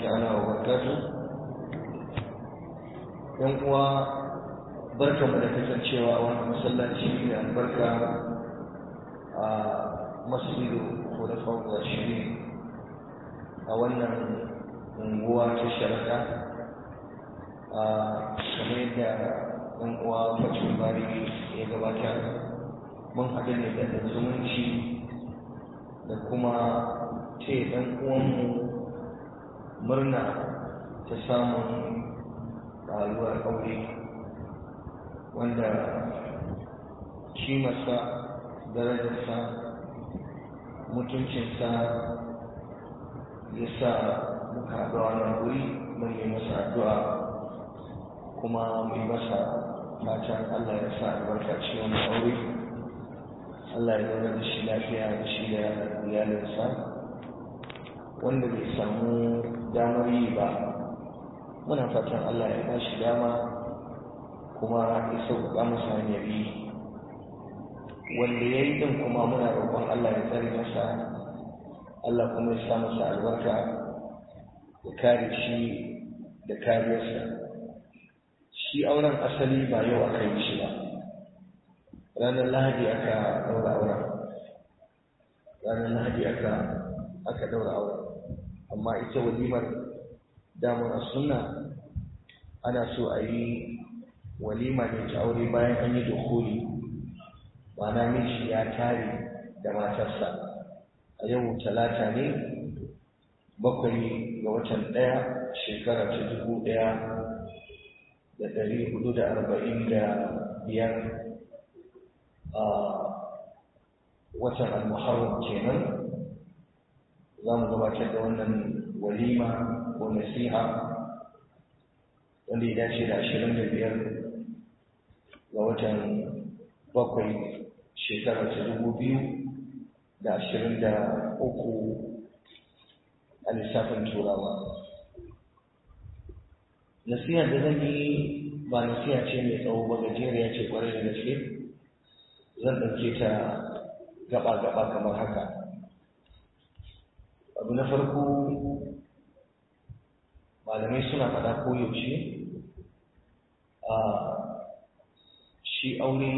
تعالى وبركاته ‘yan uwa barkanmu da kasancewa a wani masallaci mai albarka a masjidu khulafa'ur rashidin a wannan unguwa ta sharada a kamar yadda ɗan uwa fashin bari ya gabata mun haɗu ne da zumunci da kuma ce ɗan uwanmu murna ta samun rayuwar aure wanda kimarsa darajarsa mutuncinsa ya sa muka haɗu wannan wuri mun yi masa addu'a kuma mai masa fatan Allah ya sa albarka cikin wani aure Allah ya zauna da shi lafiya da shi da iyalinsa wanda bai samu damar yi ba muna fatan Allah ya ba shi dama kuma ya sauƙaƙa masa hanyar yi wanda ya yi ɗin kuma muna roƙon Allah ya tsare masa Allah kuma ya sa masa albarka ya kare shi da kariyarsa shi auren asali ba yau aka yi shi ba ranar lahadi aka ɗaura auren ranar lahadi aka aka ɗaura auren amma ita walimar damar sunna ana so a yi walima ne ta aure bayan an yi dukuli ma'ana miji ya tare da matarsa a yau talata ne bakwai ga watan ɗaya shekara ta dubu ɗaya da ɗari hudu da arba'in da biyar a watan al-muharram kenan za mu gabatar da wannan walima ko nasiha wanda ya dace da ashirin da biyar ga watan bakwai shekara ta dubu biyu da ashirin da uku a lissafin turawa nasiha da zan yi ba nasiha ce mai tsawo ba gajeriya ce kwarai da gaske zan ɗauke ta gaba-gaba kamar haka abu na farko malamai suna faɗa koyaushe a shi aure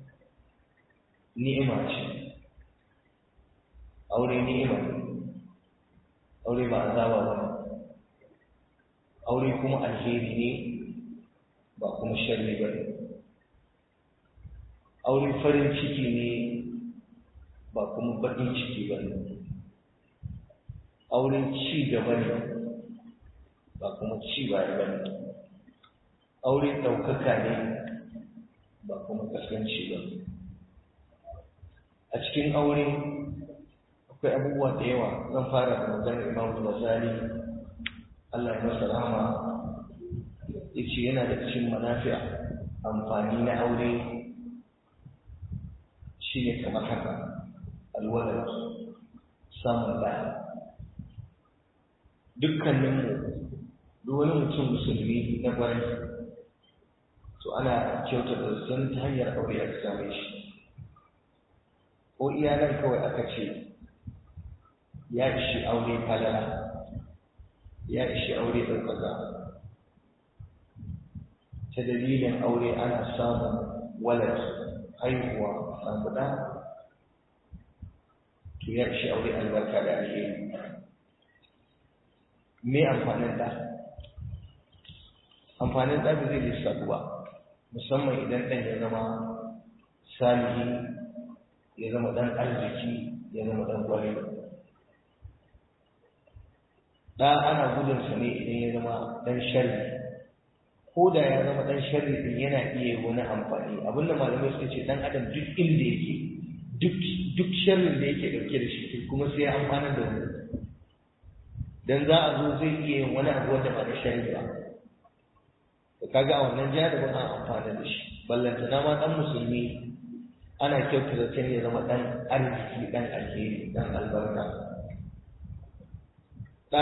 ni'ima ce aure ni'ima aure ba azaba ba aure kuma alheri ne ba kuma sharri ba ne aure farin ciki ne ba kuma baƙin ciki ba ne auren ci gaba ne ba kuma ci baya ba ne aure ɗaukaka ne ba kuma kaskanci ba a cikin aure akwai abubuwa da yawa zan fara da maganar imam Ghazali Allah ya masa rahama yace yana da cikin manafi'a amfani na aure shine kamar haka alwalad samun ɗaya dukkaninmu duk wani mutum musulmi na ƙwarai to ana kyautata sun ta hanyar aure aka same shi ko iyalan kawai aka ce ya ishi aure falala ya ishi aure ɗaukaka ta dalilin aure ana samun walad haihuwa samu ɗa to ya ishi aure albarka da alheri me amfanin ɗa amfanin ɗa ba zai lissafu ba musamman idan ɗan ya zama salihi ya zama ɗan arziki ya zama ɗan ƙwarai ɗa ana gudunsa ne idan ya zama ɗan sharri ko da ya zama ɗan sharri ɗin yana iya wani amfani abinda malamai suka ce ɗan adam duk inda yake duk sharrin da yake ɗauke da shi kuma sai ya amfana da wani dan za a zo zai iya yin wani abu wanda ba na sharri ba to kaga a wannan jaribin an amfana da shi ballantana ma ɗan musulmi ana kyautata can ya zama ɗan arziki ɗan alheri ɗan albarka ɗa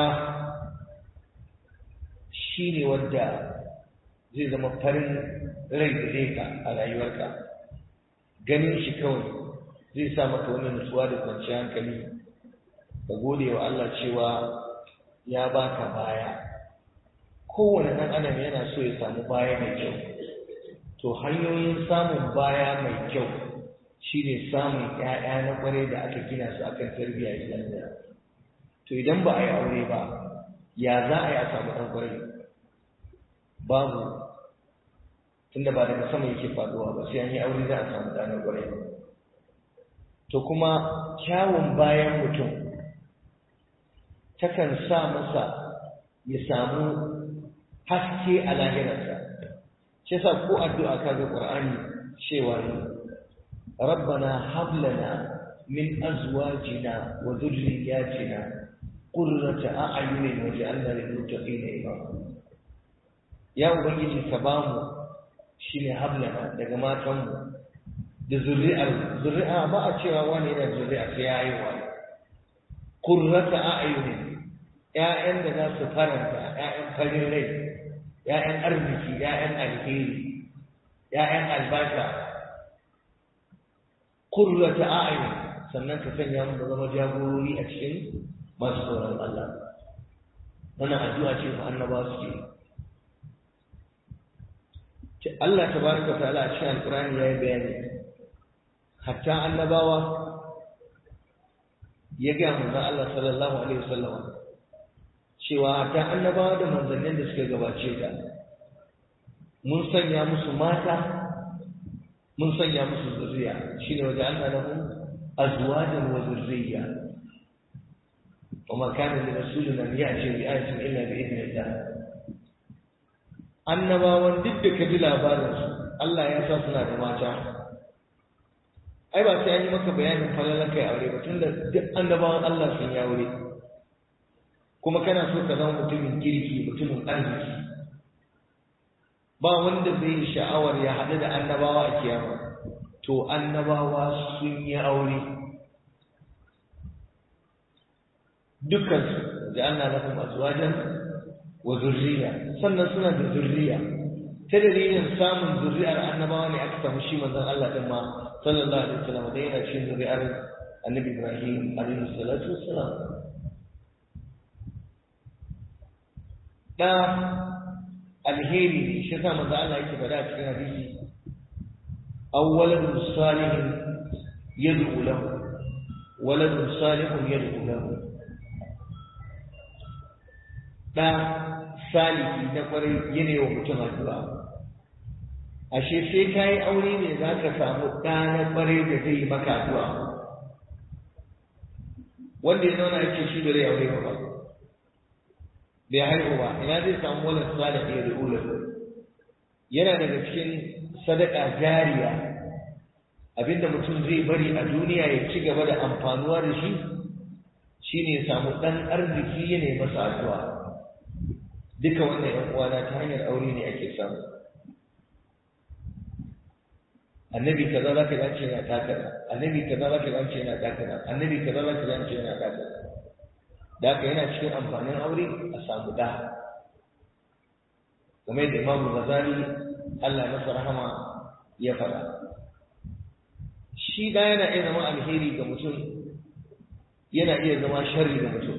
shi ne wanda zai zama farin rai gare ka a rayuwarka ganin shi kawai zai sa maka wani nutsuwa da kwanciyar hankali ka gode wa Allah cewa ya baka baya kowane ɗan adam yana so ya samu baya mai kyau to hanyoyin samun baya mai kyau shine samun ƴaƴa na ƙware da aka gina su akan tarbiyya islamiyya to idan ba a yi aure ba ya za a yi a samu ɗan ƙware babu tunda ba daga sama yake faduwa ba sai an yi aure za a samu ɗa na ƙware to kuma kyawun bayan mutum takan sa masa ya samu haske a lahirarsa shi yasa ko addu'a ka ga Qur'ani cewa rabbana hab lana min azwajina wa dhurriyyatina qurrata a'yunin waj'alna lil muttaqina imama ya ubangiji ka bamu shine hab lana daga matanmu da zuri'ar zuri'a ba a cewa wani yana zuri'a sai ya yi wani qurrata a'yunin ƴaƴan da za su faranta ƴaƴan farin rai ƴaƴan arziki ƴaƴan alheri ƴaƴan albasa qurrata a'yun sannan ka sanya mu zama jagorori a cikin masu tsoron Allah wannan addu'a ce fa annabawa suke Allah tabaraka ta'ala a cikin alqur'ani yayi bayani hatta annabawa ya ga manzon Allah sallallahu alaihi wasallam cewa hatta annabawa da manzannin da suka gabace ka mun sanya musu mata mun sanya musu zuriya shine waje Allah lahu azwajan wa zurriya وما كان لرسول ان ياتي بآية الا باذن الله annabawan duk da ka ji labarinsu Allah ya sa suna da mata ai ba sai an yi maka bayanin falalan kai aure ba tunda duk annabawan Allah sun yi aure kuma kana so ka zama mutumin kirki mutumin arziki ba wanda zai yi sha'awar ya haɗu da annabawa a kiyama to annabawa sun yi aure dukkansu da Allah lahum azwajan wa zurriya sannan suna da zurriya ta dalilin samun zurriyar annabawa ne aka samu shi manzon Allah din ma sallallahu alaihi wasallam da yana cikin zurriyar annabi Ibrahim alaihi salatu wassalam da alheri ne shi sa manzon Allah yake faɗa cikin hadisi awwaladun salihin yad'u lahu waladun salihun yad'u lahu da saliki na kwarai yana wa mutum addu'a ashe sai ka yi aure ne za ka samu ɗa na kwarai da zai yi maka addu'a wanda ya zauna ake shi da zai aure ba bai haihu ba ina zai samu wani salih ya ri'ula yana daga cikin sadaka jariya abinda mutum zai bari a duniya ya ci gaba da amfanuwa da shi shine ya samu ɗan arziki ya nemi masa addu'a duka wannan ‘yan uwana ta hanyar aure ne ake samu annabi kaza za ka zance yana takara annabi kaza za ka zance yana takara annabi kaza za ka zance yana takara da haka yana cikin amfanin aure a samu da kuma yadda imamu ghazali Allah masa rahama ya faɗa shi da yana iya zama alheri ga mutum yana iya zama sharri ga mutum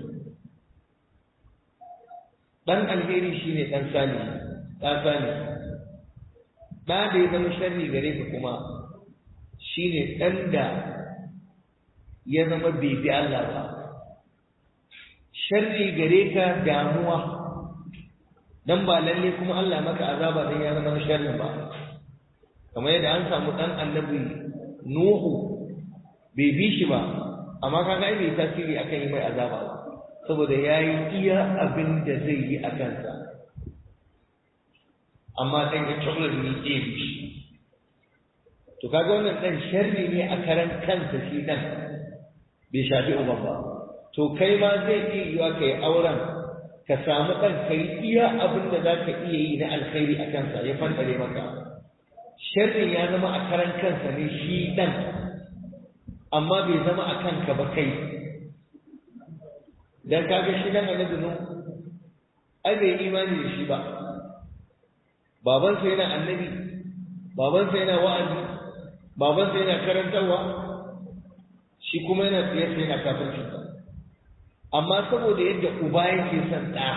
dan alheri shine dan sani dan sani da da ya zama sharri gare ka kuma shine dan da ya zama bai bi Allah ba sharri gare ka damuwa dan ba lalle kuma Allah maka azaba dan ya zama sharri ba kamar yadda an samu dan annabi Nuhu bai bi shi ba amma kaga ai bai tasiri akan yi mai azaba ba saboda ya yi iya abin da zai yi a kansa amma ɗan ya coklar ni ke shi to kaga wannan ɗan sharri ne a karan kansa shi ɗan bai shafi uban ba to kai ma zai iya yiwa ka yi auren ka samu ɗan ka yi iya abin da za ka iya yi na alkhairi a kansa ya fantare maka sharrin ya zama a karan kansa ne shi ɗan amma bai zama a kanka ba kai dan kaga shi dan annabi nu ai bai imani da shi ba babansa yana annabi babansa yana wa'azi babansa yana karantarwa shi kuma yana tsaye sai yana kafirci amma saboda yadda uba yake son ɗa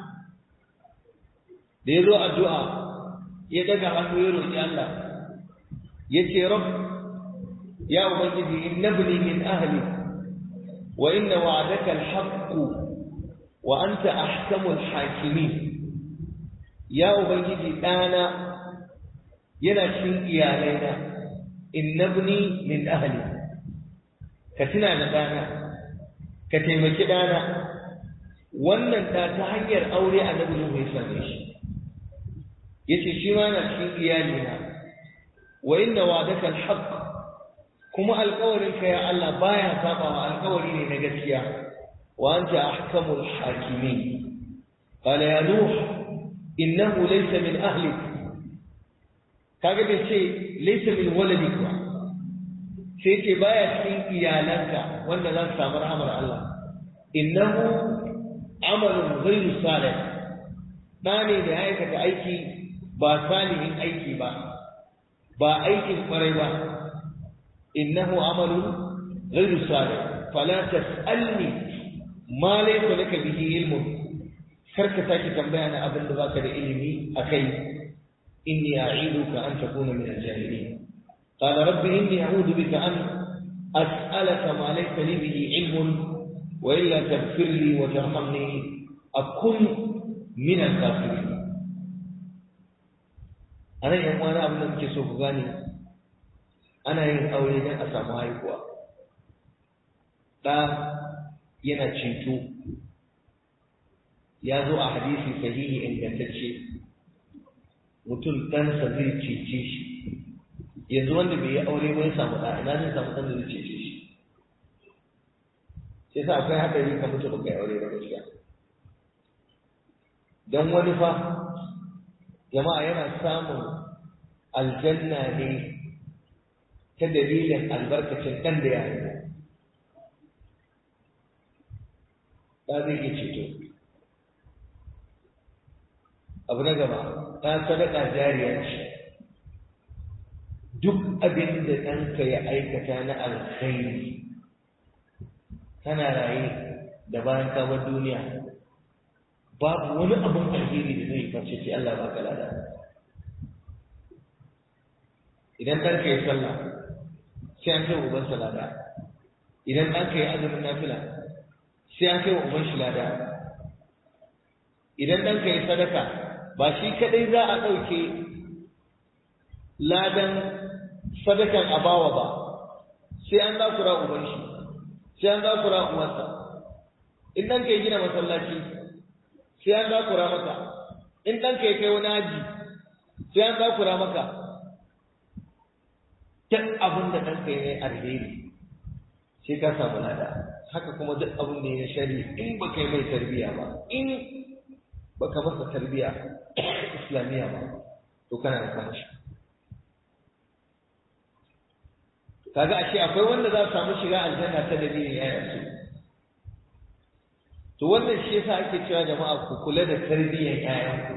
da ya zo addu'a ya daga hannu ya roƙi Allah ya ce rab ya ubangiji innabni min ahli wa inna wa'adaka al-haqq wa anta ahkamul hakimin ya ubangiji ɗana yana cikin iyalaina innabni min ahli ka tuna da ɗana ka taimaki ɗana wannan ɗa ta hanyar aure annabi Nuhu ya same shi yace shi ma yana cikin iyalina wa inna wa'daka al-haqq kuma alƙawarin ka ya Allah baya saba wa alƙawari ne na gaskiya wa anta ahkamul hakimin qala ya nuh innahu laysa min ahlik kaga bai ce laysa min waladik ba sai ce baya cikin iyalanka wanda za su samu rahamar Allah innahu amalun ghairu salih da ne da ya aikata aiki ba salihin aiki ba ba aikin kwarai ba innahu amalun ghairu salih fala tasalni ma laysa laka bihi ilmun kar ka sake tambaya na abin da baka da ilimi akai inni a'iduka an takuna min al-jahilin قال رب إني أعوذ بك أن أسألك ما ليس لي به علم وإلا تغفر لي وترحمني أكن من الكافرين أنا يوم أنا أبن كسوف غاني أنا yin aure don a samu haihuwa ɗa yana cinto ya zo a hadisi sahihi ingantacce mutum ɗansa zai cece shi yanzu wanda bai yi aure ba ya samu ɗa ina zai samu ɗan da zai cece shi sai sa akwai haɗari ka mutu ba kai aure ba gaskiya don wani fa jama'a yana samun aljanna ne ta dalilin albarkacin ɗan da ya haifa ɗa zai iya ceto abu na gaba ɗan sadaka jariya ce duk abin da ɗanka ya aikata na alkhairi kana raye da bayan kamar duniya babu wani abin alheri da zai face sai Allah ba ka lada idan ɗanka ya sallah sai an kai uban lada idan ɗanka ya azumin nafila sai an kai wa uban shi lada idan ɗanka ya sadaka ba shi kaɗai za a ɗauke ladan sadakan abawa ba sai an zakura uban shi sai an zakura uwansa in ɗanka ya gina masallaci sai an zakura maka in ɗanka ya kai wani haji sai an zakura maka duk abin da ɗanka ya yi alheri sai ka samu lada haka kuma duk abin da ya shari in ba kai mai tarbiya ba in ba ka masa tarbiya islamiyya ba to kana da kamashi kaga ashe akwai wanda za su samu shiga aljanna ta dalilin yayan su to wannan shi yasa ake cewa jama'a ku kula da tarbiyyar ƴaƴanku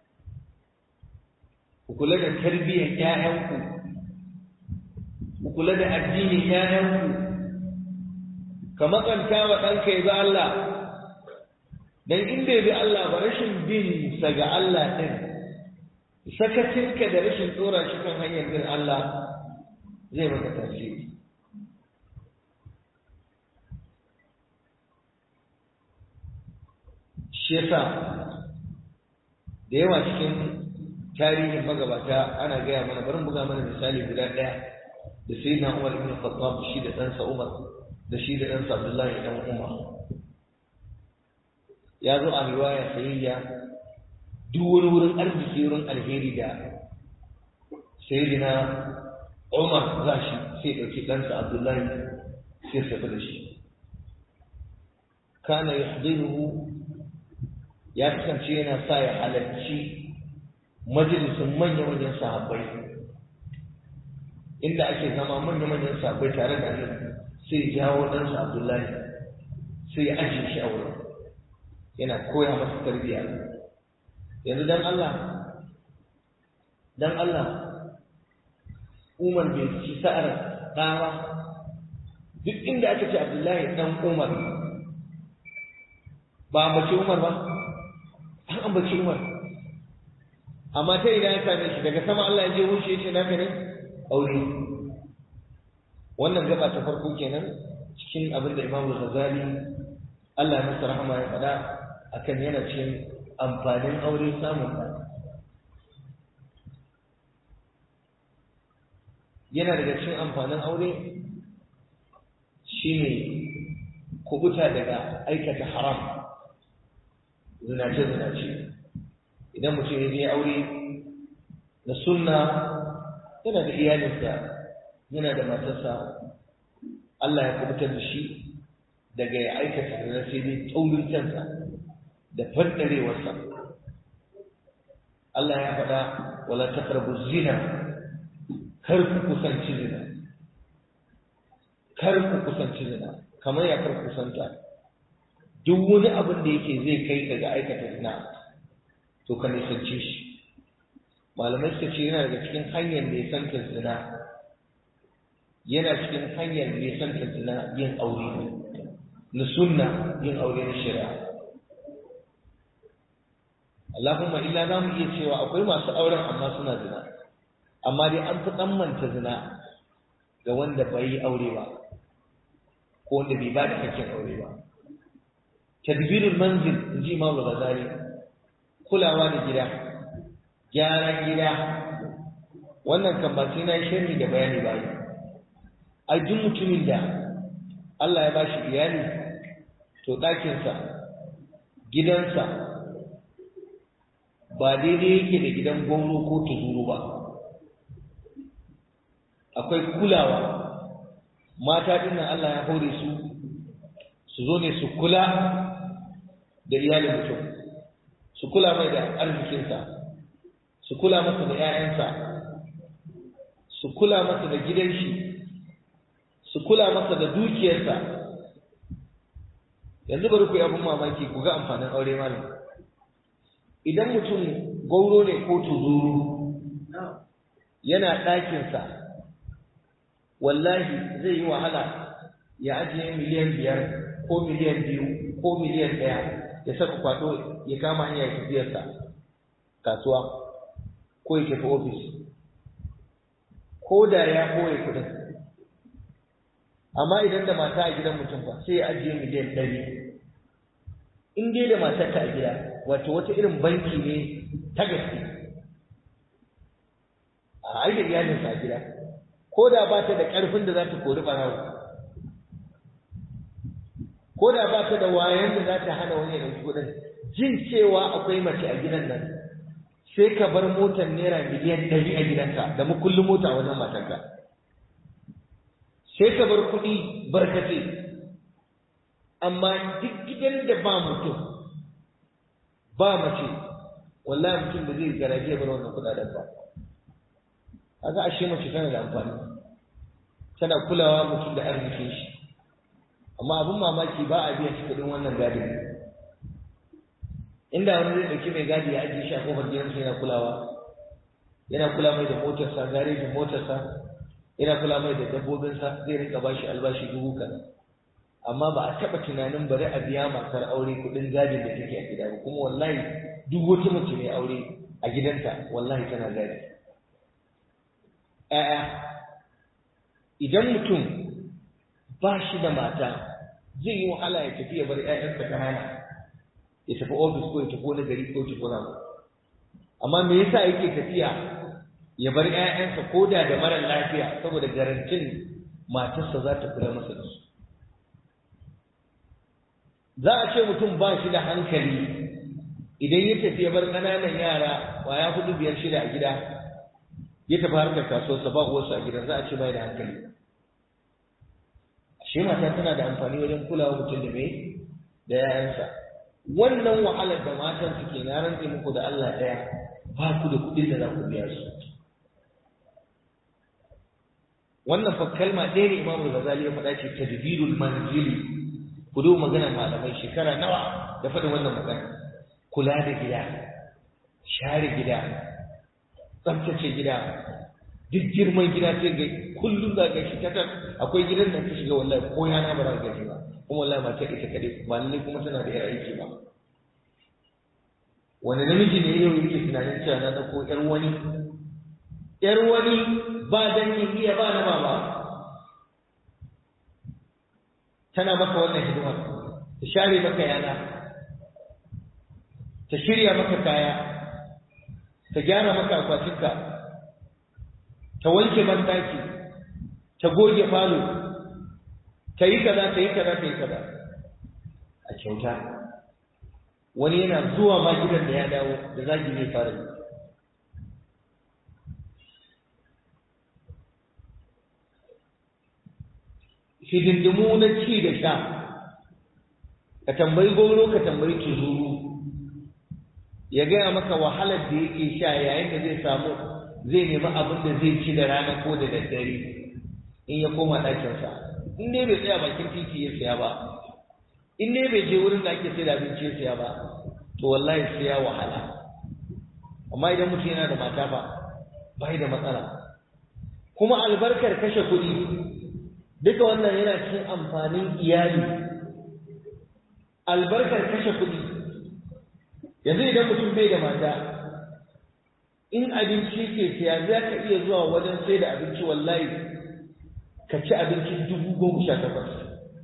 ku kula da tarbiyyar ƴaƴanku ku kula da addinin ƴaƴanku ka matsanta wa ɗanka ya bi Allah dan in bai bi Allah ba rashin bin sa ga Allah din sakacinka da rashin tsora shi kan hanyar bin Allah zai maka tasiri shi yasa da yawa cikin tarihin magabata ana gaya mana bari buga mana misali guda ɗaya da sai na Umar ibn Khattab shi da ɗansa Umar da shi da ɗansa Abdullahi ɗan Umar ya zo a riwaya sayayya duk wani wurin arziki wurin alheri da sayyidina Umar za shi sai ɗauki ɗansa Abdullahi sai tafi da shi. Kana yahdiruhu ya kasance yana sa ya halarci majalisun manya-manyan sahabbai inda ake zama manya-manyan sahabbai tare da annabi sai jawo ɗansa Abdullahi sai ya ajiye shi a wurin yana koya masa tarbiyya yanzu dan Allah dan Allah Umar bai ci sa'ar ɗawa duk inda aka ce Abdullahi ɗan Umar ba ambaci Umar ba an ambaci Umar amma ta idan ya same shi daga sama Allah ya je wuce yace naka ne aure wannan gaba ta farko kenan cikin abin da Imam Ghazali Allah ya masa rahama ya faɗa akan yana cikin amfanin aure samun ɗa yana daga cikin amfanin aure shine kubuta daga aikata haram zinace-zinace idan mutum ya je aure na sunna yana da iyalinsa yana da matarsa Allah ya kubutar da shi daga ya aikata zina sai dai taurin kansa da faddarewarsa Allah ya faɗa wala taqrabu zina kar ku kusanci zina kar ku kusanci zina kamar ya kar kusanta duk wani abin da yake zai kai ka ga aikata zina to ka nisance shi malamai suka ce yana daga cikin hanyar nisantar zina yana cikin hanyar nisantar zina yin aure na sunna yin aure na shari'a Allahumma illa za mu iya cewa akwai masu auren amma suna zina amma dai an fi tsammanta zina ga wanda bai yi aure ba ko wanda bai ba da hakkin aure ba tadbirul manzil in ji Imam Ghazali kulawa da gida gyaran gida wannan kan ba sai na yi sharhi da bayani ba yi ai duk mutumin da Allah ya bashi iyali to ɗakinsa gidansa ba daidai yake da gidan gwamno ko tuzuru ba akwai kulawa mata dinnan Allah ya hore su su zo ne su kula da iyalin mutum su kula mai da arzikinsa su kula masa da 'ya'yansa su kula masa da gidan shi su kula masa da dukiyarsa yanzu bari ku yi abin mamaki ku ga amfanin aure malam idan mutum gauro ne ko tuzuru yana ɗakinsa wallahi zai yi wahala ya ajiye miliyan biyar ko miliyan biyu ko miliyan ɗaya ya saka kwato ya kama hanya ya tafiyarsa kasuwa ko ya tafi ofis ko da ya koya kuɗin amma idan da mata a gidan mutum fa sai ya ajiye miliyan ɗari in dai da matarka a gida wato wata irin banki ne ta gaske a aida iyalinsa a gida ko da ba ta da ƙarfin da za ta kori ɓarawo ko da ba ta da wayan da za ta hana wani ya ɗauki kuɗin jin cewa akwai mace a gidan nan sai ka bar motar naira miliyan ɗari a gidanka da makullin mota a wajen matarka sai ka bar kuɗi barkace amma duk gidan da ba mutum ba mace wallahi mutum da zai garaje bar wannan kuɗaɗen ba kaga ashe mace tana da amfani tana kulawa mutum da arzikin shi amma abin mamaki ba a biya shi kuɗin wannan gadin inda wani zai ɗauki mai gadi ya ajiye shi a kofar gidansa yana kulawa yana kula mai da motarsa garejin motarsa yana kula mai da dabbobinsa zai rinka ba shi albashi dubu kaza amma ba a taɓa tunanin bari a biya matar aure kuɗin gadin da take a gida ba kuma wallahi duk wata mace mai aure a gidanta wallahi tana gadi ‘ya'ya idan mutum ba shi da mata zai yi wahala ya tafi ya bar ‘ya'yansa ƙanana ya tafi ofis ko ya tafi wani gari ko ya tafi wani amma me yasa yake tafiya ya bar ‘ya'yansa ko da da mara lafiya saboda garantin matarsa za ta kula masa da su za a ce mutum ba shi da hankali idan ya tafi ya bar ƙananan yara ya hudu biyar shida a gida ya tafi harkar kasuwarsa ba uwarsa a gidan za a ce bai da hankali ashe mata tana da amfani wajen kulawa mutum da mai da yayansa wannan wahalar da matan suke na rantse muku da Allah ɗaya ba ku da kuɗin da za ku biya su wannan fa kalma ɗaya ne Imam Ghazali ya faɗa ce tadbirul manzili ku duba maganar malamai shekara nawa da faɗin wannan magana kula da gida share gida tsaftace gida duk girman gida sai ga kullum za ka shi tatar akwai gidan da ka shiga wallahi ko yana ba za ka gaji ba kuma wallahi matar ita kaɗai ba lallai kuma tana da yar aiki ba wani namiji ne yau yake tunanin cewa na ɗauko ƴar wani ƴar wani ba dangin iya ba na baba tana maka wannan hidimar ta share maka yana ta shirya maka kaya ta gyara maka akwatinka ta wanke bandaki ta goge falo ta yi kaza ta yi kaza ta yi kaza a kyauta wani yana zuwa ma gidan da ya dawo da zagi ne fara yi hidindimu na ci da sha ka tambayi goro ka tambayi tuzuru ya gaya maka wahalar da yake sha yayin da zai samu zai nemi abin da zai ci da rana ko da daddare in ya koma ɗakinsa in dai bai tsaya bakin titi ya siya ba in dai bai je wurin da ake sai da abinci ya siya ba to wallahi sai ya wahala amma idan mutum yana da mata ba bai da matsala kuma albarkar kashe kuɗi duka wannan yana cikin amfanin iyali albarkar kashe kuɗi yanzu idan mutum bai da mata in abinci ke siya za ka iya zuwa wajen sai da abinci wallahi ka ci abinci dubu goma sha takwas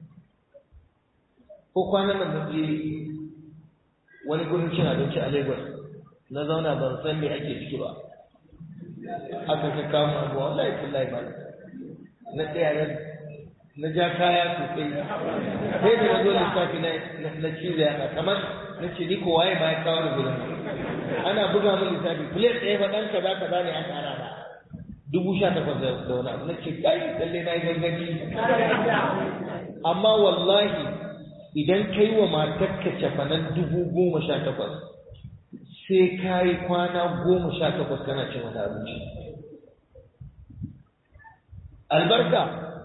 ko kwanan nan je wani gurin cin abinci a lagos na zauna ban san me ake ciki ba aka ka kama abuwa wallahi kullahi ba na tsaya na ja kaya sosai sai da na zo lissafi na cizo yana kamar na ce ni ko waye ma ya kawo da gudun ana buga min lissafi plate ɗaya fa ɗan kaza kaza ne an ƙara ba dubu sha takwas da wani abu na ce kai lalle na yi ganganci amma wallahi idan kai wa matarka cafanan dubu goma sha takwas sai ka yi kwana goma sha takwas kana cin wani abinci albarka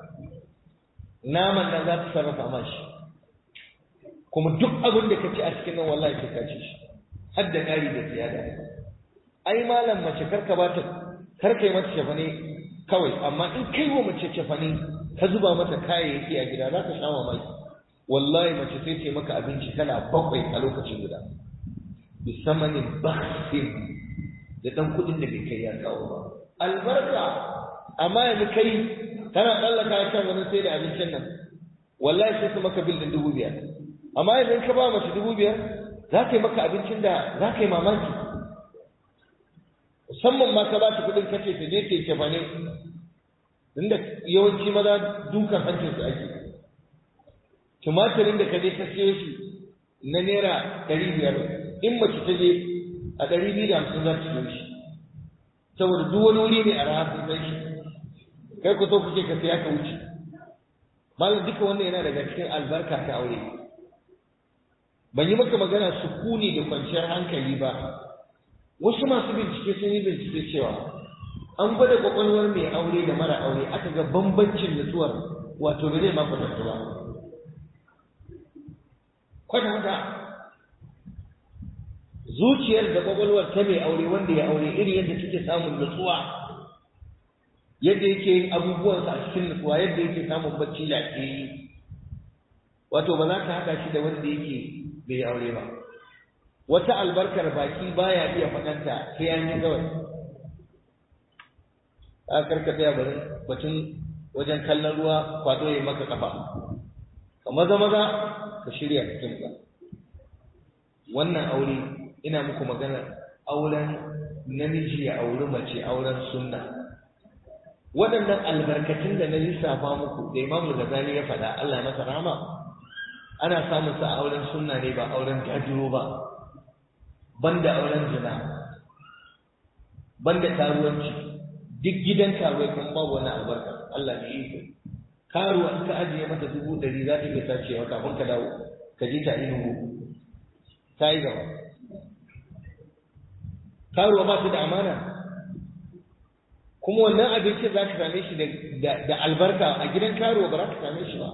naman nan za ta sarrafa ma shi kuma duk abin da ka ci a cikin nan wallahi sai ka ci shi har da ƙari da ziyada ai malam mace karka ba ta karka yi mata cefane kawai amma in kai wa mace cefane ka zuba mata kayayyaki a gida za ka sha mamaki wallahi mace sai ce maka abinci kala bakwai a lokacin guda bisamanin baksin da dan kuɗin da bai kai ya kawo ba albarka amma yanzu kai kana tsallaka kan wani sai da abincin nan wallahi sai su maka bil din dubu biyar amma yanzu ka ba mace dubu biyar za ka yi maka abincin da za ka yi mamaki musamman ma ka ba ta kuɗin kace ta je ta yi cefane inda yawanci maza dukan hancin su ake tumatirin da ka je ka siyo shi na naira ɗari biyar in mace ta je a ɗari biyu da hamsin za ta siyo shi saboda duk wani wuri ne a raha sun san shi kai ku so kuke ka siya ka wuce malam duka wannan yana daga cikin albarka ta aure ban yi maka magana sukuni da kwanciyar hankali ba wasu masu bincike sun yi bincike cewa an gwada kwakwalwar mai aure da mara aure aka ga bambancin nutsuwar wato da zai maka ba kwata zuciyar da kwakwalwar ta mai aure wanda ya aure irin yadda take samun nutsuwa yadda yake yin abubuwansa a cikin nutsuwa yadda yake samun bacci lafiyayye wato ba za ka haɗa shi da wanda yake bai aure ba wata albarkar baki baya iya faɗanta sai an yi kawai a karka tsaya bari batun wajen kallon ruwa kwado ya maka kafa ka maza maza ka shirya cikin ka wannan aure ina muku magana auren namiji ya auri mace auren sunna waɗannan albarkatun da na lissafa muku da imamu Ghazali ya faɗa Allah ya masa rahama ana samun sa a auren sunna ne ba auren gajiro ba banda auren zina banda karuwanci duk gidan karuwai kun babu wani albarka Allah ne iko karuwa in ka ajiye mata dubu ɗari za ta iya sacewa kafin ka dawo ka je ta inugu ta yi gaba karuwa ba ta da amana kuma wannan abincin za ka same shi da albarka a gidan karuwa ba za ka same shi ba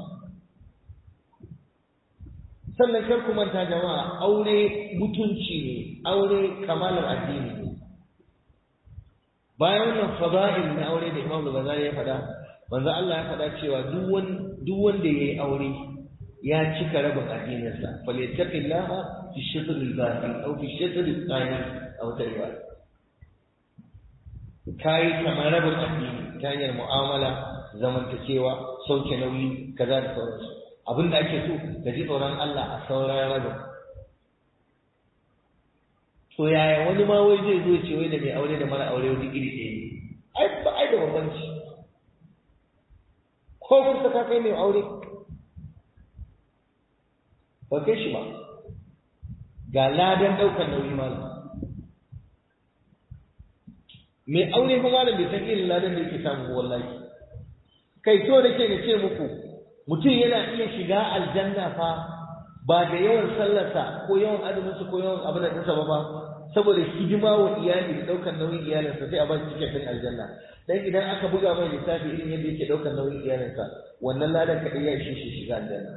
sannan kar ku manta jama'a aure mutunci ne aure kamalar addini ne bayan wannan fada'il na aure da Imam Ghazali ya faɗa manzo Allah ya faɗa cewa duk wanda ya yi aure ya cika rabin addininsa falyattaqillaha fi shatr al-batin aw fi shatr al-thani aw tayyiba kai kamar rabin addini ta hanyar mu'amala zamantakewa sauke nauyi kaza da sauransu abinda ake so ka ji tsoron Allah a sauran rabin to yaya wani ma wai zai zo ce wai da mai aure da mara aure wani iri ɗaya ne ai ba ai da bambanci ko kursa ka kai mai aure ba kai shi ba ga ladan ɗaukar nauyi malam mai aure fa malam bai san irin ladan da yake samu wallahi kai to da ke na ce muku mutum yana iya shiga aljanna fa ba da yawan sallarsa ko yawan azuminsa ko yawan abin da ɗinsa ba ba saboda hidima wa iyali da ɗaukar nauyin iyalinsa sai a ba shi tiket ɗin aljanna dan idan aka buga mai lissafi irin yadda yake ɗaukar nauyin iyalinsa wannan ladan kaɗai ya ishe shi shiga aljanna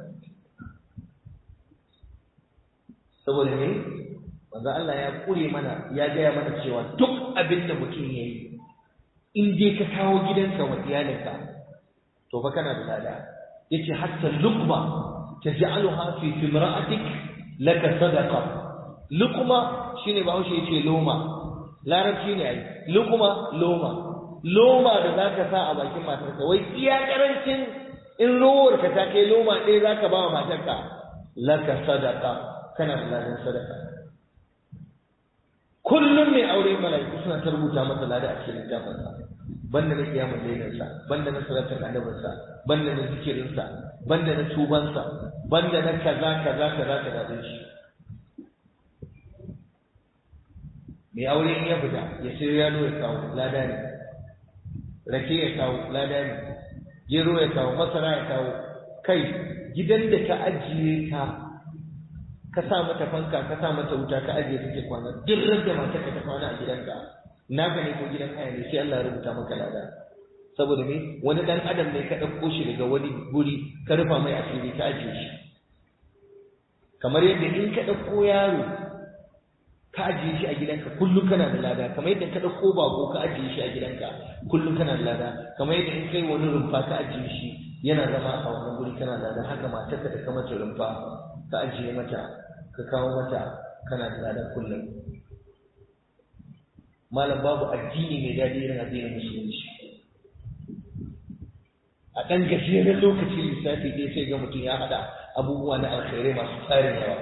saboda me manzo Allah ya kure mana ya gaya mana cewa duk abin da mutum ya yi in dai ka kawo gidanka wa iyalinka to fa kana da lada yace hatta luqma taj'aluha fi timra'atik laka sadaqa luqma shine bahaushe yace loma larabci ne ai luqma loma loma da zaka sa a bakin matarka wai iya karancin in rowar ka ta kai loma ɗaya zaka ba wa matarka laka sadaqa kana da ladan sadaka kullum mai aure mala'iku suna ta rubuta masa lada a cikin littafin sa banda na kiyamul lailin sa banda na salatul annabin sa banda na zikirin sa banda na tuban sa banda na kaza kaza kaza kaza din shi mai aure in ya fita ya sai yalo ya kawo lada ne rake ya kawo lada ne gero ya kawo masara ya kawo kai gidan da ka ajiye ta ka sa mata fanka ka sa mata wuta ka ajiye take kwana duk da mata ka ta kwana a gidanka naka ne ko gidan haya ne sai Allah ya rubuta maka lada saboda me wani dan adam ne ka ɗauko shi daga wani guri ka rufa mai asiri ka ajiye shi kamar yadda in ka ɗauko yaro ka ajiye shi a gidanka kullum kana da lada kamar yadda ka ɗauko bako ka ajiye shi a gidanka kullum kana da lada kamar yadda in kai wani rumfa ka ajiye shi yana zama a wannan guri kana da lada haka matarka da ka mata rumfa ka ajiye mata ka kawo mata kana da ladan kullum malam babu addini mai daɗi irin addinin musulunci a ɗan gajeren lokaci lissafi ɗaya sai ga mutum ya haɗa abubuwa na alkhairai masu tsarin yawa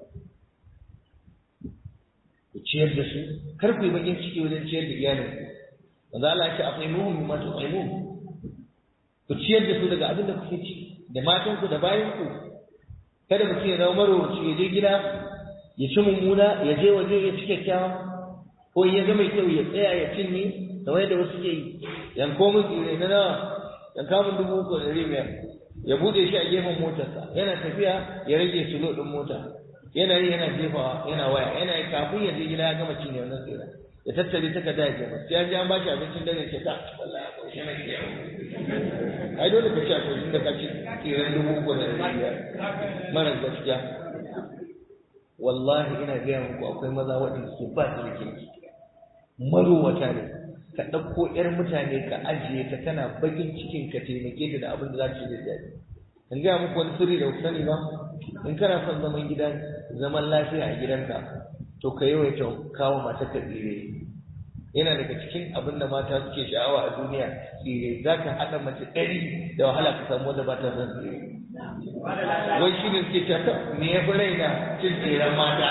ku ciyar da su kar ku yi bakin ciki wajen ciyar da iyalinku wanda Allah ya ce akwai muhun mimma tu'imun ku ciyar da su daga abin da kuke ci da matanku da bayanku kada mutum ya zama marowaci ya je gida ya ci mummuna ya je waje ya ci kyakkyawa ko ya ga mai kyau ya tsaya ya cinye kamar yadda wasu ke yi yanko min tsire na nawa yanka min dubu uku da ɗari biyar ya buɗe shi a gefen motarsa yana tafiya ya rage sulo ɗin mota yana yi yana jefawa yana waya yana yi kafin ya je gida ya gama cinye wannan tsira ya tattare takarda ya jefa sai ya ji an ba shi abincin dare ce ta wallahi ko shi na ke ai dole ka ci akwai da ka ci tsiran dubu uku da ɗari biyar mara gaskiya wallahi ina gaya muku akwai maza waɗanda ke ba su da kirki marowata ne ka ɗauko ƴar mutane ka ajiye ta kana bakin cikin ka taimake ta da abin da za ta yi da daɗi in gaya muku wani sirri da ku sani ba in kana son zaman gidan zaman lafiya a gidanka to ka yawaita kawo mata ka tsire yana daga cikin abin da mata suke sha'awa a duniya tsire za ka haɗa mace ɗari da wahala ka samu wanda ba ta son tsire wai shi ne suke cewa me ya fi raina cin tseren mata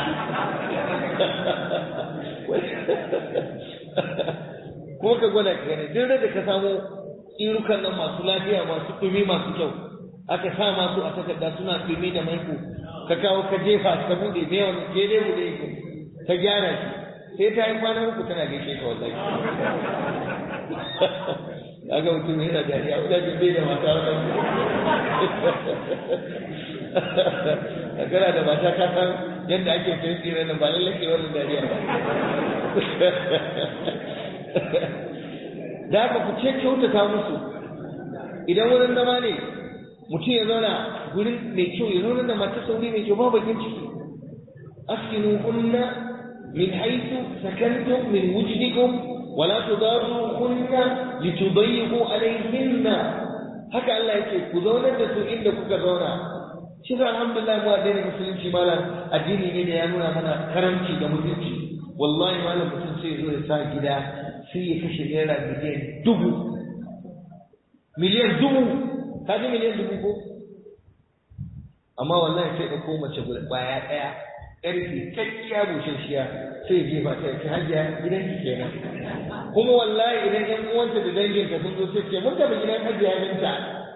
kuma ka gwada ka gani duk da ka samu tsirukan nan masu lafiya masu ɗumi masu kyau aka sa masu a takarda suna ɗumi da maiko ka kawo ka jefa ka buɗe me wani ke dai buɗe ka gyara shi sai ta yi kwana uku tana gaishe ka wallahi kaga mutum yana dariya ina jin bai da mata wannan a kana da mata ka san yadda ake sayan tsirin nan ba lallai ke wannan dariya ba da haka ku ce kyautata musu idan wurin zama ne mutum ya zauna gurin mai kyau ya zauna da mata sauri mai kyau ba bakin ciki askinu kunna min haythu sakantum min wujdikum ولا تضاروهن لتضيقوا عليهن haka Allah yake ku zaunar da su inda kuka zauna shi da alhamdulillah mu addinin musulunci malam addini ne da ya nuna mana karamci da mutunci wallahi malam mutum sai zo ya sa gida sai ya kashe naira miliyan dubu miliyan dubu ka ji miliyan dubu ko amma wallahi sai ɗauko mace guda baya ɗaya ƙarfi kakkiya bushashiya sai ya jefa ta ta hajiya gidan ki kenan kuma wallahi idan ƴan uwanta da danginta sun zo sai ce mun tafi gidan hajiya minta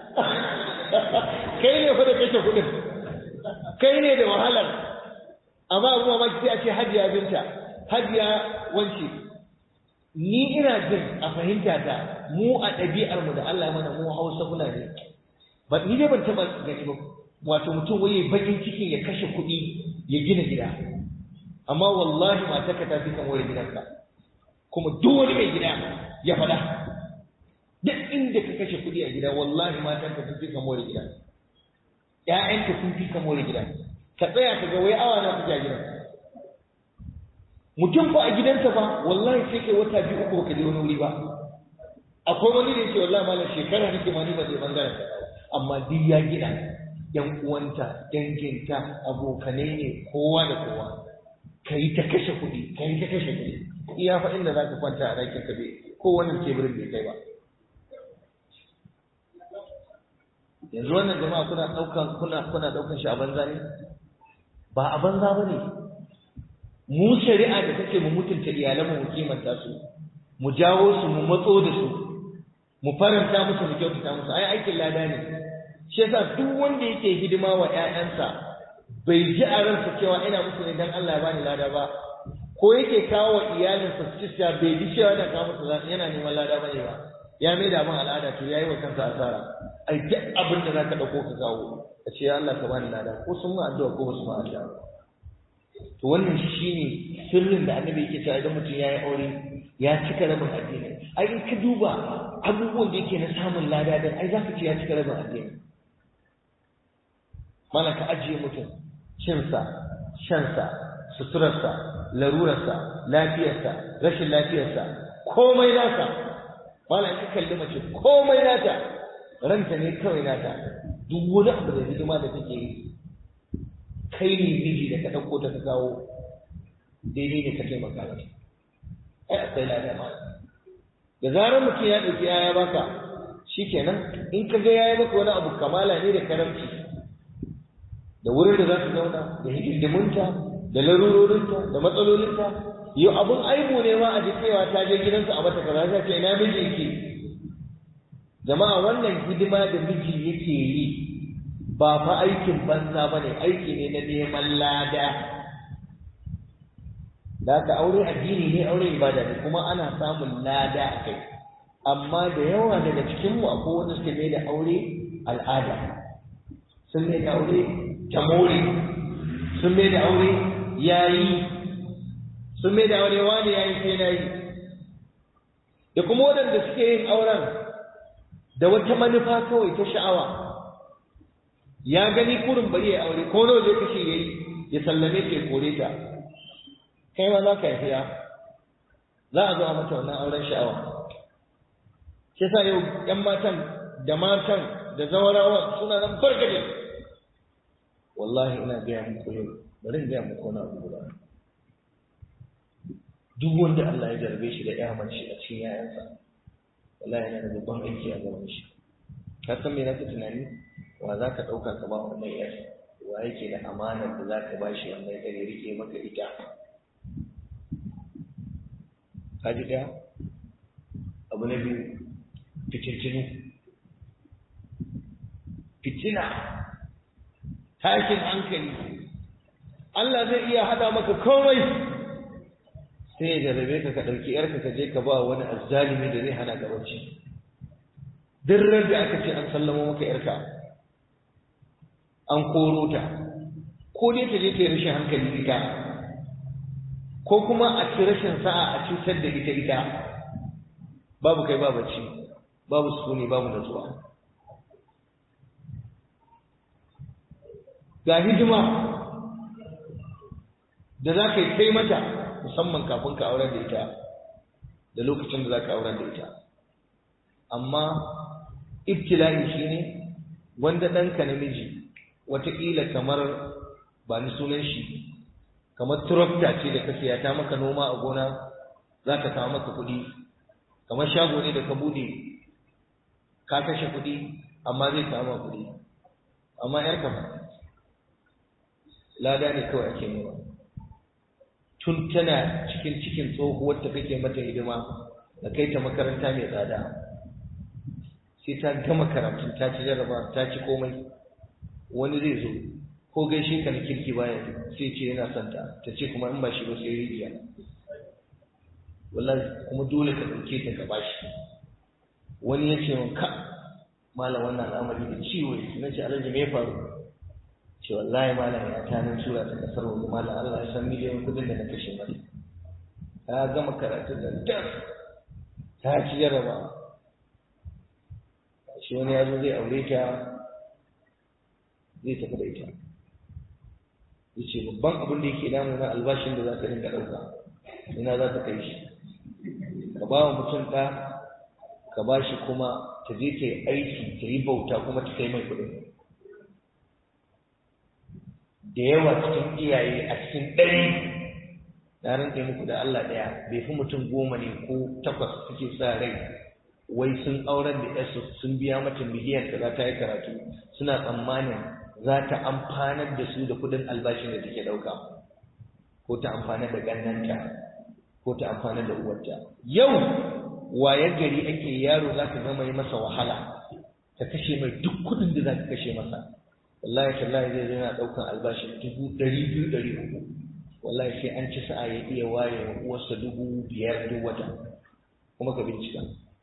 kai ne fa da kake kuɗin kai ne da wahalar amma abu mamaki sai a ce hajiya binta hajiya wance ni ina jin a fahimta ta mu a ɗabi'ar mu da Allah mana mu Hausa muna ne ba ni dai ban taɓa gani ba wato mutum waye bakin cikin ya kashe kuɗi ya gina gida amma wallahi matarka ta fi kan wayar gidanka kuma duk wani mai gida ya faɗa duk inda ka kashe kuɗi a gida wallahi matarka sun fi kan wayar gida ƴaƴanka sun fi kan wayar gida ka tsaya ka ga wai awa na kuke a gidan mutum ko a gidansa ba wallahi sai kai wata biyu uku ka je wani wuri ba akwai wani da yake wallahi malam shekara nake ma ni ba zai bangaren amma duk ya gina yan uwanta danginta abokanai ne kowa da kowa ka yi ta kashe kuɗi ka yi ta kashe kuɗi iya fa inda za ka kwanta a ɗakin ka bai ko wannan teburin bai kai ba yanzu wannan jama'a kuna ɗaukan kuna kuna ɗaukan shi a banza ne ba a banza ba ne mu shari'a da take mu mutunta iyalanmu mu kimanta su mu jawo su mu matso da su mu faranta musu mu kyautata musu ai aikin lada ne shi yasa duk wanda yake hidima wa ƴaƴansa bai ji a ransa cewa ina musu ne dan Allah ya bani lada ba ko yake kawo wa iyalinsa su ci bai ji cewa yana kawo musu yana neman lada bane ba ya mai da abin al'ada to yayi wa kansa asara ai duk abin da zaka dauko ka kawo ka ce ya Allah ka bani lada ko sun ma addu'a ko ba su ma addu'a to wannan shine sirrin da annabi yake cewa idan mutum yayi aure ya cika rabin addini ai in ka duba abubuwan da yake na samun lada din ai zaka ce ya cika rabin addini mana ka ajiye mutum cinsa shansa suturarsa larurarsa lafiyarsa rashin lafiyarsa komai nasa mana in ka kalli mace komai nata ranta ne kawai nata duk wani abu da hidima da take yi kai ne miji da ka ɗauko ta ka kawo daidai ne ka taimaka mata ai akwai lada ma da zarar mutum ya ɗauki yaya baka shikenan in ka ga yaya maka wani abu kamala ne da karamci da wurin da za su zauna da hidimunta da larurorinta da matsalolinta yau abun aibu ne ma a ji cewa ta je gidansu a mata kaza ta ce ina miji yake jama'a wannan hidima da miji yake yi ba fa aikin banza ba ne aiki ne na neman lada da ka aure addini ne aure ibada ne kuma ana samun lada a kai amma da yawa daga cikinmu akwai wanda suke mai da aure al'ada sun mai da aure tamori sun mai da aure yayi sun mai da aure wani yayi sai na yi da kuma waɗanda suke yin auren da wata manufa kawai ta sha'awa ya gani kurin bari ya aure ko nawa zai kashe yayi ya sallame ta ya kore ta kai ma za ka yi fiya za a zo a mata wannan auren sha'awa shi sa yau ƴan matan da matan da zawarawa suna nan barkace wallahi ina gaya muku yau bari in gaya muku wani abu guda duk wanda Allah ya jarbe shi da ƴa mace a cikin yayansa wallahi yana da babban aiki a gaban shi ka san me nake tunani wa za ka ɗauka ka ba wannan ƴar wa yake da amanar da za ka ba shi wannan ƴar ya rike maka ita ka ji ɗaya abu na biyu fitintinu fitina tashin hankali Allah zai iya hada maka komai sai ya jarrabe ka ka ɗauki ‘yarka ka je ka ba wani azzalimi da zai hana ka bacci duk da aka ce an sallama maka ‘yarka an koro ta ko dai ta je ta yi rashin hankali ita ko kuma a ci rashin sa'a a cutar da ita ita babu kai ba bacci babu sukuni babu natsuwa ga hidima da za ka yi kai mata musamman kafin ka auren da ita da lokacin da za ka auren da ita amma ibtila'i shine wanda ɗanka namiji wataƙila kamar ba ni sunan shi kamar turakta ce da ka siya ta maka noma a gona za ka kawo maka kuɗi kamar shago ne da ka buɗe ka kashe kuɗi amma zai kawo maka kuɗi amma yar ka lada ne kawai ake nema tun tana cikin cikin tsohuwar ta kake mata hidima da kai ta makaranta mai tsada sai ta gama karatun ta ci jarraba ta ci komai wani zai zo ko gaishe ka na kirki baya sai ce yana son ta ta ce kuma in ba shi ba sai rijiya wallahi kuma dole ka ɗauke ta ka bashi wani ya ce min ka malam wannan al'amari da ciwo na ce alhaji me ya faru ce wallahi malam ya ta nan tura ta kasar wani malam Allah ya san miliyan kudin da na kashe mata ta gama karatun da tas ta ci jarraba shi wani ya zo zai aure ta zai tafi da ita yace babban abin da yake damu na albashin da za ka dinga ɗauka ina za ta kai shi ka ba wa mutum ɗa ka ba shi kuma ta je ta yi aiki ta yi bauta kuma ta kai mai kuɗin da yawa cikin iyaye a cikin ɗari na rantse muku da Allah ɗaya bai fi mutum goma ne ko takwas suke sa rai wai sun aurar da yasu sun biya mata miliyan da za ta yi karatu suna tsammanin za ta amfanar da su da kuɗin albashin da take ɗauka ko ta amfanar da gannanta ko ta amfanar da uwarta yau wayar gari ake yaro za ka gama yi masa wahala ta kashe mai duk kuɗin da za ka kashe masa wallahi tallahi zai zai na ɗaukan albashin dubu ɗari biyu ɗari uku wallahi sai an ci sa'a ya iya ware wa uwarsa dubu biyar duk wata kuma ka bincika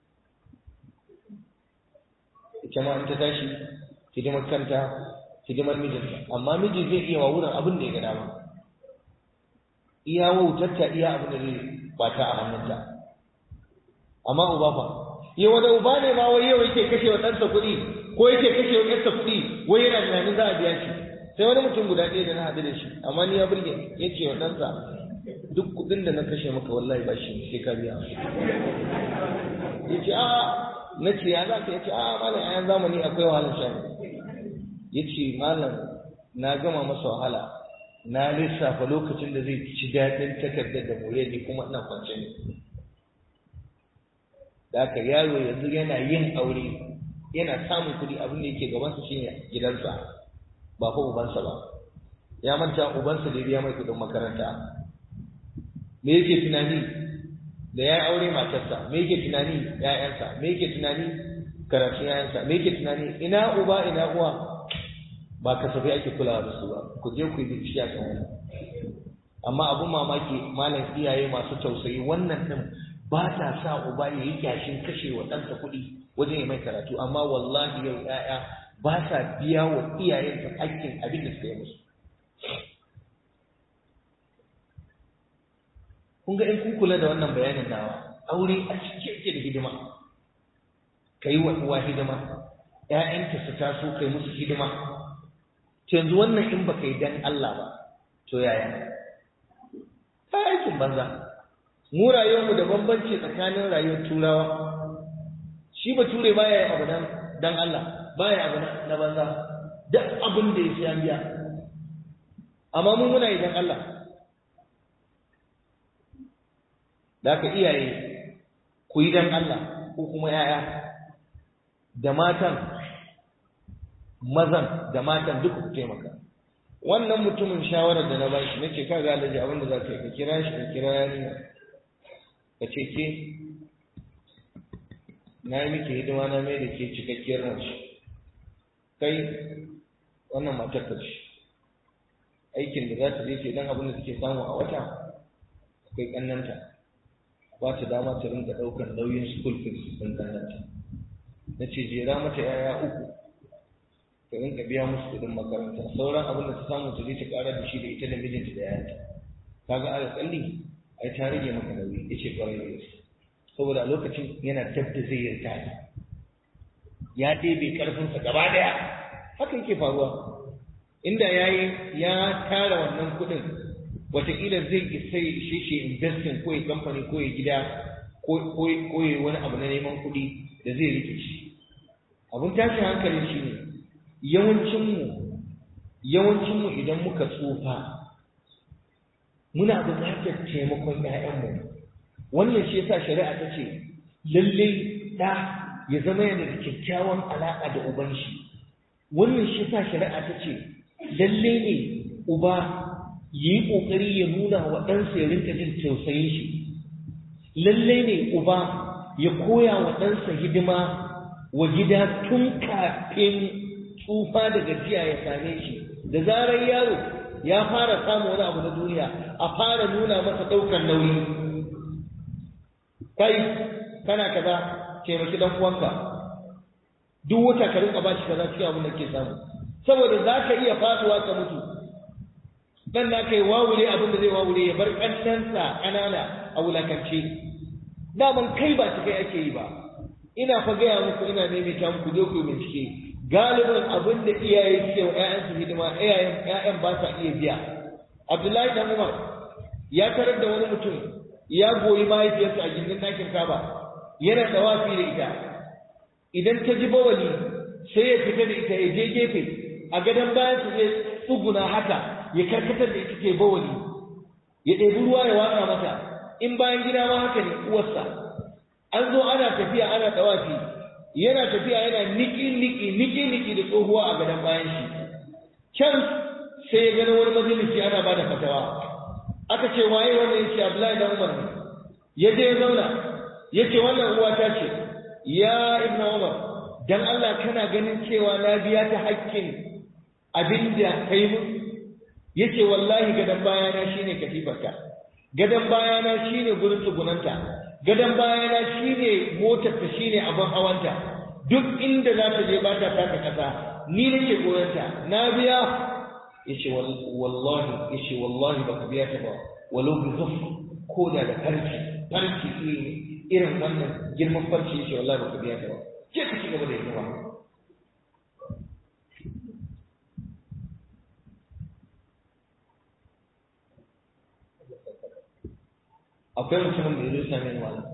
ita ma in ta tashi hidimar kanta hidimar mijinta amma miji zai iya wa wurin abin da ya ga dama iya wautarta iya abin da zai bata a hannunta amma uba fa yi wani uba ne ma wai yau yake kashe wa ɗansa kuɗi ko yake kashe wa ɗansa kuɗi wai yana tunanin za a biya shi sai wani mutum guda ɗaya da na haɗu da shi amma ni ya burge ya ce wa ɗansa duk kuɗin da na kashe maka wallahi ba shi sai ka biya ya ce a na ce ya za ka ya ce a malam ayan zamani akwai wahalar shan ya ce malam na gama masa wahala na lissafa lokacin da zai ci daɗin takardar da more ne kuma ina kwance ne da haka yaro yanzu yana yin aure yana samun kuɗi abin da yake gabansa shine gidansa ba fa ubansa ba ya manta ubansa da ya biya mai kuɗin makaranta me yake tunani da ya aure matarsa me yake tunani ƴaƴansa me yake tunani karatun ƴaƴansa me yake tunani ina uba ina uwa ba kasafai ake kulawa da su ba ku je ku yi bincike a kan wannan amma abun mamaki malam iyaye masu tausayi wannan din ba ta sa uba ya yi kyashin kashe wa ɗansa kuɗi wajen ya mai karatu amma wallahi yau ƴaƴa ba sa biya wa iyayensa hakkin abin da suka yi musu kun ga in kun kula da wannan bayanin nawa aure a cike yake da hidima kai wa uwa hidima ƴaƴanka su taso kai musu hidima to yanzu wannan in baka yi dan Allah ba to yaya ta aikin banza mu rayuwarmu da bambanci tsakanin rayuwar turawa shi ba ture baya yin abu dan dan Allah baya abu na banza duk abin da ya sai an biya amma mu muna yi dan Allah da ka iyaye ku yi dan Allah ko kuma yaya da matan mazan da matan duka ku taimaka wannan mutumin shawarar da na ba shi nace ka ga alaji abin da za ka yi ka kira shi ka kira yarinya ka ce ke na yi miki hidima na mai da ke cikakkiyar mace kai wannan matar ka ce aikin da za ta je ce dan abin da take samu a wata akwai kannanta ba ta dama ta rinka ɗaukar nauyin school fees ɗin kannanta na ce jera mata yaya uku ta rinka biya musu kuɗin makaranta sauran abin da ta samu ta je ta ƙara da shi da ita da mijinta da yayanta kaga alƙalli ai ta rage maka nauyi ya ce ƙwarai da gaske saboda a lokacin yana dab da zai yarda ya ɗebe ƙarfinsa gaba ɗaya haka yake faruwa inda ya yi ya tara wannan kuɗin wataƙila zai isa ya ishe shi investing ko ya kamfani ko ya gida ko ya wani abu na neman kuɗi da zai rike shi abun tashin hankali shine yawancinmu yawancinmu idan muka tsufa muna buƙatar taimakon ‘ya'yanmu wannan shi yasa shari'a ta ce lalle ɗa ya zama yana da kyakkyawan alaƙa da uban shi wannan shi yasa shari'a ta ce lalle ne uba ya yi ƙoƙari ya nuna wa ɗansa ya rinka jin tausayin shi lalle ne uba ya koya wa ɗansa hidima wa gida tun kafin tsufa da gajiya ya same shi da zarar yaro ya fara samun wani abu na duniya a fara nuna masa ɗaukar nauyi kai kana kaza taimaki dan uwanka duk wata ka rinka bashi kaza cikin abin da ke samu saboda za ka iya fatuwa ka mutu dan na kai wawure abin da zai wawure ya bar ƙannansa ƙanana a wulakance daman kai ba ta kai ake yi ba ina fa gaya muku ina maimaita muku je ku bincike galibin abin da iyaye suke wa ƴaƴansu hidima iyayen ƴaƴan ba sa iya biya Abdullahi dan Umar ya tarar da wani mutum ya goyi mahaifiyarsa a gindin ɗakin Kaba yana tawafi da ita idan ta ji bawali sai ya fita da ita ya je gefe a gadon bayan su zai tsuguna haka ya karkatar da ita ke bawali ya ɗebi ruwa ya watsa mata in bayan gida ma haka ne uwarsa an zo ana tafiya ana tawafi yana tafiya yana niki niki niki niki da tsohuwa a gadon bayan shi can sai ya gani wani majalisi ana ba da fatawa aka ce waye wannan yace Abdullahi dan Umar ne ya je ya zauna yace wannan uwa ta ce ya Ibn Umar dan Allah kana ganin cewa na biya ta haƙƙin abinda kai mu yace wallahi gadan bayana shine katifarka gadan bayana shine gurin tsugunanta gadan bayana shine motar ta shine abin hawanta duk inda za ta je ba ta taka kasa ni nake goyonta na biya yace wallahi yace wallahi baka biya ta ba walau bi zuf ko da da farki farki irin wannan girman farki yace wallahi baka biya ta ba je ka cigaba da hidima akwai mutumin da ya zo same ni malam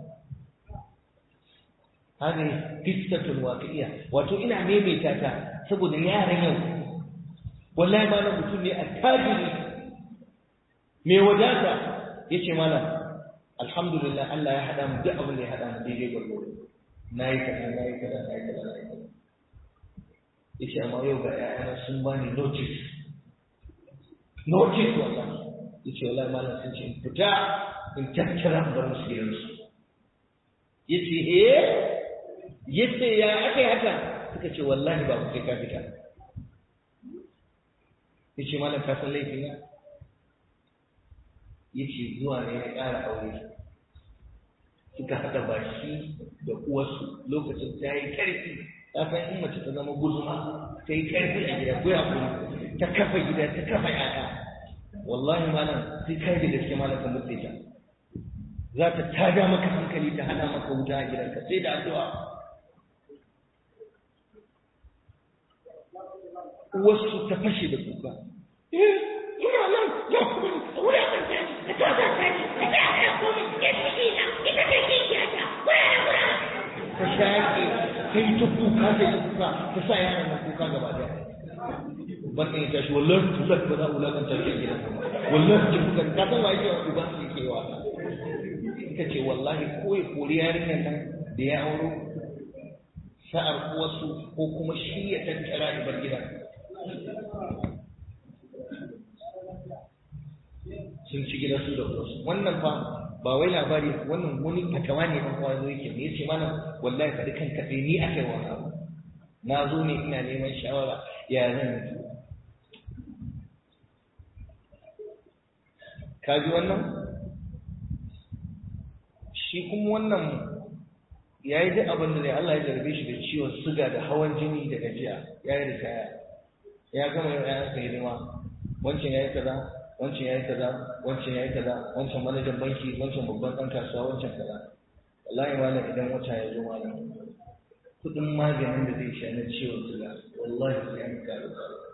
hadi qissatun waqi'iyya wato ina maimaita ta saboda yaran yau wallahi malam mutum ne attajiri mai wadata yace malam alhamdulillah Allah ya hada mu duk abin da ya hada mu daidai gwargwaro nayi kaza nayi kaza nayi kaza nayi kaza yace amma yau ga ƴaƴana sun bani notice notice wallahi yace wallahi malam sun ce in fita in tattara bar musu gidansu yace eh yace ya aka yi haka suka ce wallahi ba ku sai ka fita yace malam ka san laifi na yace zuwa ne ya ƙara aure suka haɗa baki da uwarsu lokacin ta yi ƙarfi ta san in mace ta zama guzuma ta yi ƙarfi a gida ko kuma ta kafa gida ta kafa ƴaƴa wallahi malam sai kai da gaske malam ka mutse ta za ta tada maka hankali ta hana maka wuta a gidanka sai da addu'a wasu ta fashe da kuka ina nan ya kuma wuri a kan da ta ta ta ta ta ya kuma ya ci ina ita ta ke ya ta wuri wuri ta shaƙe ta yi ta kuka ta yi kuka ta sa yaran nan kuka gaba daya wannan ya tashi wallahi tulak ba za a wulakanta ke gidan wallahi ki kuka ka san wa yake wa uban su yake wa ita ce wallahi ko ya kori yarinyar nan da ya auro sa'ar uwarsu ko kuma shi ya tattara ibar gidan sun ci gidan su da uwarsu wannan fa ba wai labari wannan wani fatawa ne ɗan uwa zo yake me yace mana wallahi faɗi kan kaɗe ni akai wani abu na zo ne ina neman shawara ya zan yi ka ji wannan shi kuma wannan ya yi duk abin da ne Allah ya zarbe shi da ciwon suga da hawan jini da gajiya ya yi ritaya ya gama yau ya sa hidima wancan ya yi kaza wancan ya yi kaza wancan ya yi kaza wancan manajan banki wancan babban ɗan kasuwa wancan kaza wallahi malam idan wata ya zo malam kuɗin maganin da zai sha na ciwon suga wallahi sai an karu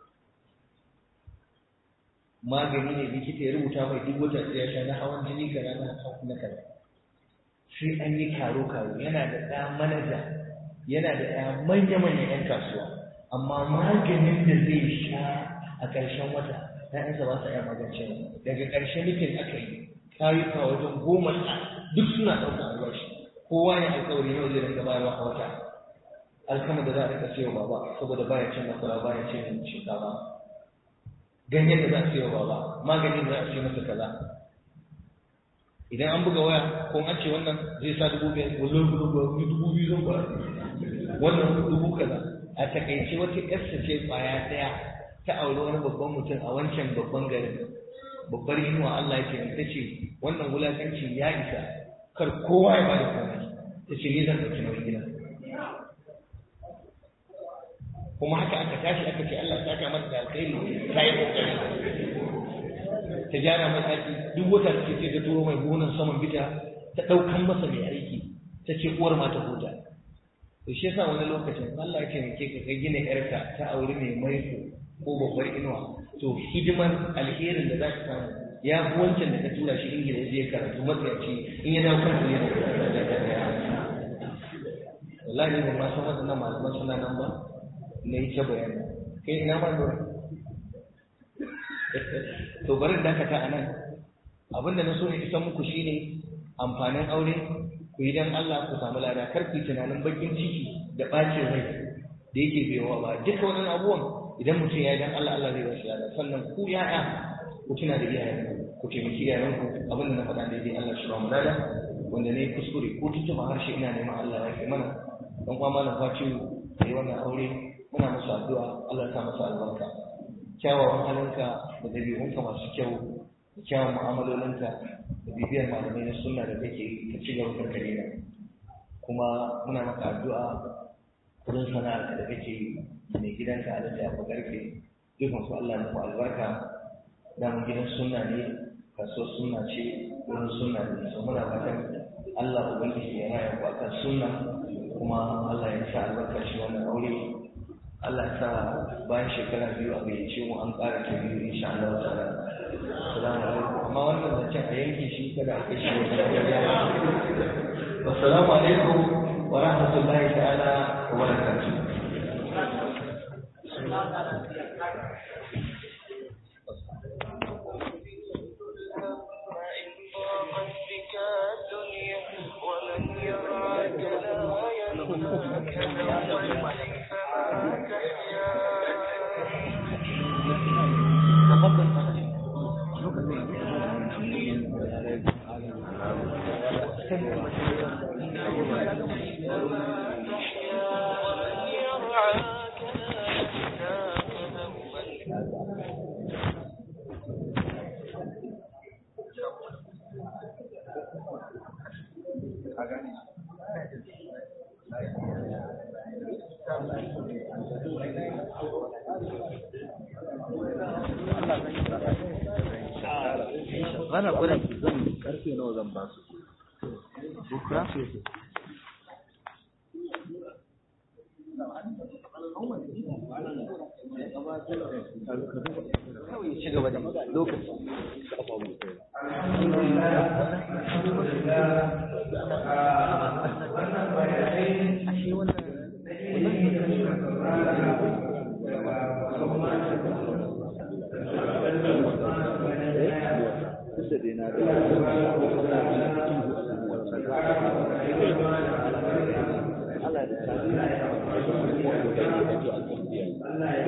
magani ne likita ya rubuta mai duk wata sai ya sha na hawan jini kaza na na kaza sai an yi karo karo yana da ɗa manaja yana da ɗaya manya-manyan 'yan kasuwa amma maganin da zai sha a ƙarshen wata ‘ya'yansa ba sa iya magance daga ƙarshen nufin aka yi kayuka wajen goma duk suna ɗaukar albashi kowa ya alƙawari yau zai rinka bayarwa a wata alkama da za a rika siyo baba saboda baya cin masara baya cin shinkafa ganyen da za a siyo baba maganin da za a siyo masa kaza idan an buga waya ko an ce wannan zai sa dubu biyar wallahi dubu dubu biyu zan ba wannan dubu kaza a takaice wata ƙasa ce kwaya ɗaya ta auri wani babban mutum a wancan babban garin babbar inuwa Allah ya ce ta ce wannan wulakanci ya isa kar kowa ya bada komai ta ce ni zan ɗauki nauyin gida kuma haka aka tashi aka ce Allah ta kama da alkhairi ta yi kokari ta gyara mai ɗaki duk wata da ce ta turo mai gonan saman bita ta ɗaukan masa mai aiki ta ce uwar ma ta huta to shi yasa wani lokacin Allah ya taimake ka kai gina yarka ta aure mai maiko ko babbar inuwa to hidimar alherin da za ka samu ya fi wancan da ka tura shi ingila ya je karatu matsayaci in ya dawo kansa ne wallahi ne ma san waɗannan malaman suna nan ba na yi ta bayani kai ina ma lura to bari dakata a nan abinda na so ne isan muku shine amfanin aure ku yi dan Allah ku samu lada kar ku yi tunanin bakin ciki da ɓacin rai da yake biyowa ba duka wannan abubuwan idan mutum ya yi dan Allah Allah zai bashi lada sannan ku ya'ya ku tuna da iyayen ku taimaki iyayen ku abin da na faɗa daidai Allah shi ba mu lada wanda ne kuskure ko tuntuma harshe ina neman Allah ya kai mana dan kuma malam Fatihu da yi wannan aure muna musu addu'a Allah ya sa masa albarka kyawawan halinka da dabi'unka masu kyau da kyawun mu'amalolinka da bibiyar malamai na sunna da kake yi ka ci gaba da kare kuma muna maka addu'a kudin sana'ar da kake yi mai gidanka a da ya garfe dukkan su Allah muku albarka dan gidan sunna ne kaso sunna ce wurin sunna ne so muna fatan Allah ubangiji ya raya ku akan sunna kuma Allah ya sa albarka shi wannan aure Allah sa bayan shekara biyu a gayyace mu an ƙara ta biyu insha Allah ta'ala assalamu alaikum amma wannan zancen a yanke shi kada a kai shi wata assalamu alaikum wa rahmatullahi ta'ala wa barakatuh ومن يرعاك لا ينفعك يوم Bana gwada zan karfe nawa zan ba su. Bukra? kawai ci gaba da lokaci Duk da dai na da Allah da